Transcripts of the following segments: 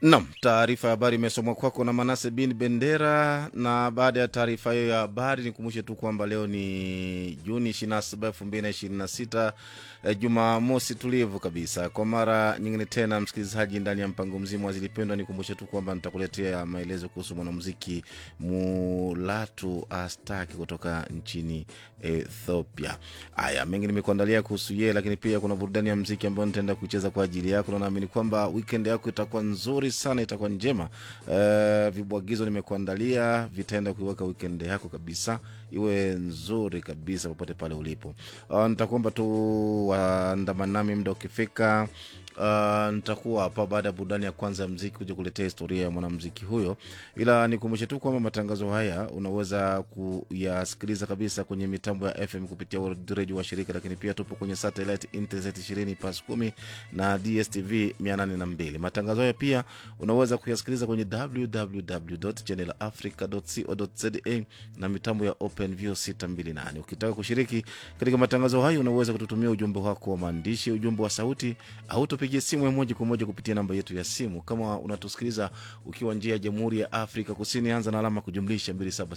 Nam, taarifa ya habari imesomwa kwako na Manase bin Bendera. Na baada ya taarifa hiyo ya habari, nikumbushe tu kwamba leo ni Juni 27, 2026, eh, Jumamosi tulivu kabisa. Kwa mara nyingine tena, msikilizaji, ndani ya mpango mzima wa Zilipendwa, nikumbushe tu kwamba nitakuletea maelezo kuhusu mwanamuziki Mulatu Astaki kutoka nchini Ethiopia. Haya, mengi nimekuandalia kuhusu yeye, lakini pia kuna burudani ya mziki ambayo nitaenda kucheza kwa ajili yako, na naamini kwamba weekend yako itakuwa nzuri sana, itakuwa njema. Uh, vibwagizo nimekuandalia vitaenda kuiweka weekend yako kabisa iwe nzuri kabisa popote pale ulipo. Uh, nitakuomba tu waandamana nami muda ukifika. Uh, nitakuwa hapa baada ya burudani ya kwanza ya mziki kuja kuletea historia ya mwanamziki huyo, ila nikumbushe tu kwamba matangazo haya unaweza kuyasikiliza kabisa kwenye mitambo ya FM kupitia World Radio wa shirika, lakini pia tupo kwenye satellite Intelsat 20 pas 10 na DSTV 802. Matangazo haya pia unaweza kuyasikiliza kwenye www.channelafrica.co.za na mitambo ya OpenView 628. Ukitaka kushiriki katika matangazo hayo unaweza kututumia ujumbe wako wa maandishi, ujumbe wa sauti au tupigie simu ya moja kwa moja kupitia namba yetu ya simu. Kama unatusikiliza ukiwa njia ya Jamhuri ya Afrika Kusini, anza na alama kujumlisha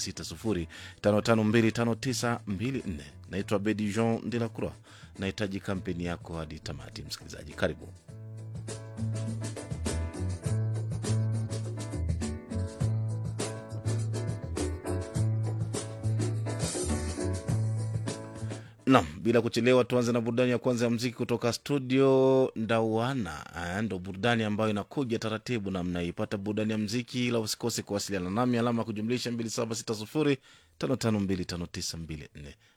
276055259254. Naitwa Bedi Jean de la Croix. Nahitaji kampeni yako hadi tamati. Msikilizaji, karibu. Nam, bila kuchelewa, tuanze na burudani ya kwanza ya mziki kutoka studio Ndawana. Ah, Ndo burudani ambayo inakuja taratibu namna hii. Pata burudani ya mziki, ila usikose kuwasiliana nami, alama ya kujumlisha 2760 552594.